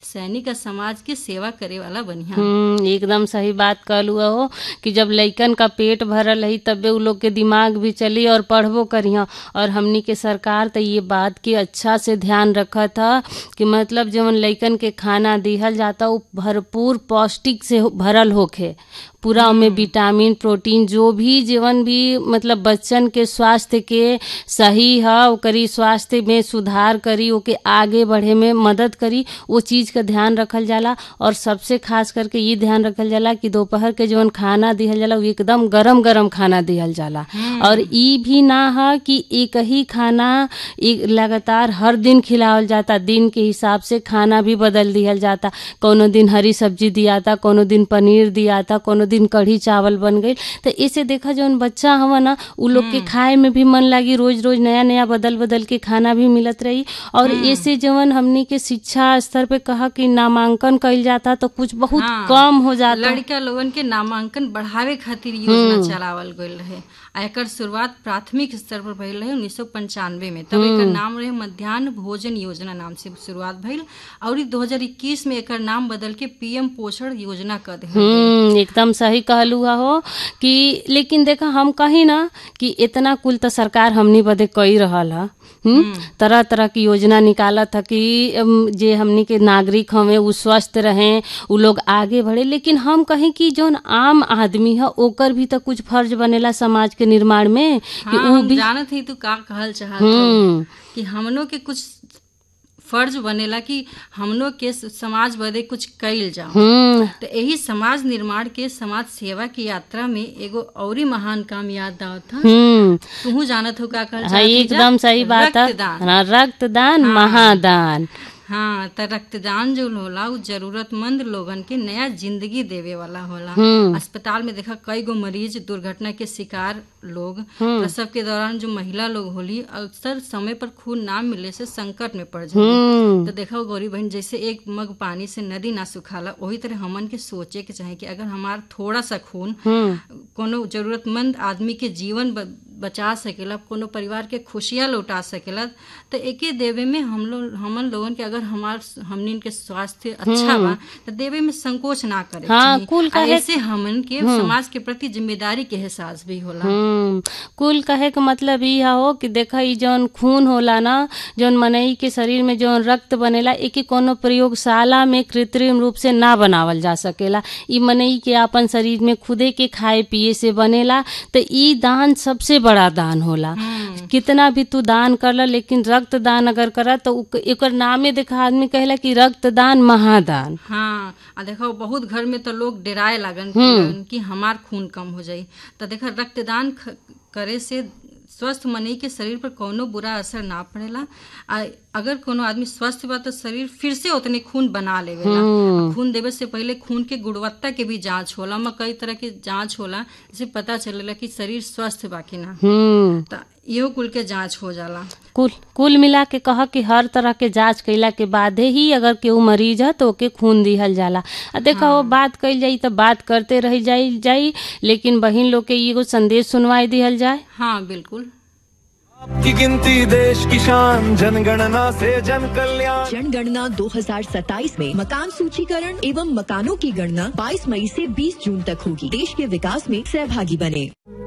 सैनिक आ समाज के सेवा करे वाला बनिहा हम्म एकदम सही बात कहलू हो कि जब लइकन का पेट भरल रही तबे उ लोग के दिमाग भी चली और पढ़बो करिहा और हमनी के सरकार तो ये बात के अच्छा से ध्यान रखत ह कि मतलब जवन लइकन के खाना दिहल जाता उ भरपूर पौष्टिक से हो- भरल होखे पूरा ओमे विटामिन प्रोटीन जो भी जीवन भी मतलब बच्चन के स्वास्थ्य के सही ह ओकरी स्वास्थ्य में सुधार करी ओके आगे बढ़े में मदद करी वो चीज का ध्यान रखल जाला और सबसे खास करके ये ध्यान रखल जाला कि दोपहर के जवन खाना दिहल जाला उ एकदम गरम गरम खाना दिहल जाला और ई भी ना ह कि एक ही खाना एक लगातार हर दिन खिलावल जाता दिन के हिसाब से खाना भी बदल दिहल जाता कोनो दिन हरी सब्जी दियाता कोनो दिन पनीर दियाता कोनो दिन कढ़ी चावल बन गई तो इसे देखा जौन बच्चा हवा ना उ लोग के खाए में भी मन लागी रोज रोज नया नया बदल बदल के खाना भी मिलत रही और ऐसे जवन हमनी के शिक्षा स्तर पे कहा कि नामांकन कइल जाता तो कुछ बहुत हाँ। कम हो जाता लड़का लोगन के नामांकन बढ़ावे खातिर योजना चलावल गईल रहे आ एकर शुरुआत प्राथमिक स्तर पर भइल रहे उन्नीस सौ पंचानवे में तब एकर नाम रहे मध्याह्न भोजन योजना नाम से शुरुआत भइल और ई 2021 में एकर नाम बदल के पीएम पोषण योजना कर दिया हम्म एकदम सही कहलू हा हो कि लेकिन देखा हम कही ना कि इतना कुल तो सरकार हमनी बदे कई रहल हा हम्म तरह तरह की योजना निकालत है कि अम, जे हमनी के नागरिक हमें उ स्वस्थ रहें उ लोग आगे बढ़े लेकिन हम कहें कि जौन आम आदमी है ओकर भी तो कुछ फर्ज बनेला समाज के निर्माण में कि हाँ उ हम भी जानत ही तू का कहल चाहत हम्म हौ कि हमनों के कुछ फर्ज बनेला कि हमनों के समाज बदे कुछ कइल जाओ हम्म तो यही समाज निर्माण के समाज सेवा की यात्रा में एगो औरी महान काम याद आवत था हम्म तू जानत हो का कहल हाँ चाहत हई जा? एकदम सही बात है रक्तदान हाँ, रक्तदान महादान हाँ त रक्तदान जो होला उ जरूरतमंद लोगन के नया जिंदगी देवे वाला होला हम्म। अस्पताल में देखा कई गो मरीज दुर्घटना के शिकार लोग प्रसव के दौरान जो महिला लोग होली अक्सर समय पर खून ना मिले से संकट में पड़ जाए हम्म तो देखो गौरी बहन जैसे एक मग पानी से नदी ना सुखाला वही तरह हमन के सोचे के चाहे कि अगर हमार थोड़ा सा खून हम्म कोनो जरूरतमंद आदमी के जीवन ब- बचा सकेला कोनो परिवार के खुशियाँ लौटा सकेला तो एके देवे में हम लोग हमन लोगन के अगर हमार हमनिन के स्वास्थ्य अच्छा बा तो देवे में संकोच ना करे हाँ, चाहिए। कुल आ काहे- ऐसे हमन के समाज के प्रति जिम्मेदारी के एहसास भी होला हम्म कुल कहे के मतलब ई हो कि देखा ई जौन खून होला ना जौन मनई के शरीर में जौन रक्त बनेला एके कोनो प्रयोगशाला में कृत्रिम रूप से ना बनावल जा सकेला ई मनई के अपन शरीर में खुदे के खाए पिए से बनेला तो ई दान सबसे बड़ा दान होला कितना भी तू दान करला लेकिन रक्त दान अगर करा तो उ- एकर नामे देखा आदमी कहेला कि रक्तदान महादान हाँ आ देखो बहुत घर में तो लोग डराए लागन लगन कि हमार खून कम हो जाई तो देखो रक्तदान ख- करे से स्वस्थ मनई के शरीर पर कोनो बुरा असर ना पड़ेला आ अगर कोनो आदमी स्वस्थ बा तो शरीर फिर से उतने खून बना लेवेला आ खून देवे से पहले खून के गुणवत्ता के भी जांच होला में कई तरह के जांच होला जिससे पता चलेला कि शरीर स्वस्थ बा कि ना हम्म तो इहो कुल के जांच हो जाला कुल कुल मिला के कह कि हर तरह के जांच कइला के बादे ही अगर केहू मरीज है तो ओके खून दिहल जाला आ देखा वो बात कइल जाई तो बात करते रह जाई जाई लेकिन बहिन लोग के एगो संदेश सुनवाई दिहल जाए हाँ बिल्कुल की गिनती देश की शान जनगणना से जन कल्याण जनगणना 2027 में मकान सूचीकरण एवं मकानों की गणना 22 मई से 20 जून तक होगी देश के विकास में सहभागी बने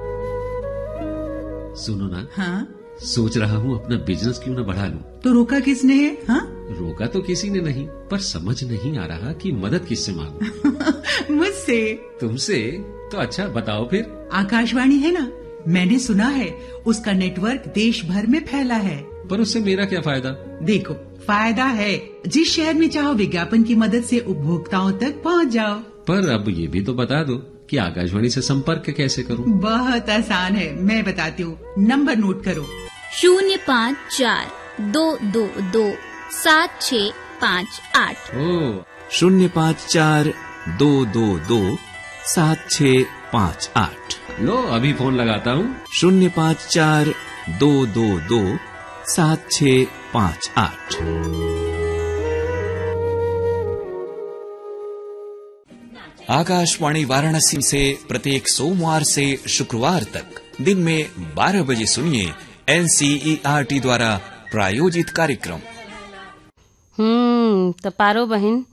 सुनो ना हाँ सोच रहा हूँ अपना बिजनेस क्यों न बढ़ा लूं तो रोका किसने है हाँ रोका तो किसी ने नहीं पर समझ नहीं आ रहा कि मदद किससे मांगूं मुझसे तुमसे तो अच्छा बताओ फिर आकाशवाणी है ना मैंने सुना है उसका नेटवर्क देश भर में फैला है पर उससे मेरा क्या फायदा देखो फायदा है जिस शहर में चाहो विज्ञापन की मदद से उपभोक्ताओं तक पहुंच जाओ पर अब ये भी तो बता दो कि आकाशवाणी से संपर्क कैसे करूं बहुत आसान है मैं बताती हूँ नंबर नोट करो शून्य पाँच चार दो दो दो सात छ पाँच आठ ओ शून्य पाँच चार दो दो दो सात छ पाँच आठ लो अभी फोन लगाता हूँ शून्य पाँच चार दो दो दो सात छ पाँच आठ आकाशवाणी वाराणसी से प्रत्येक सोमवार से शुक्रवार तक दिन में 12 बजे सुनिए एनसीईआरटी द्वारा प्रायोजित कार्यक्रम हम्म हम्म तो पारो बहिन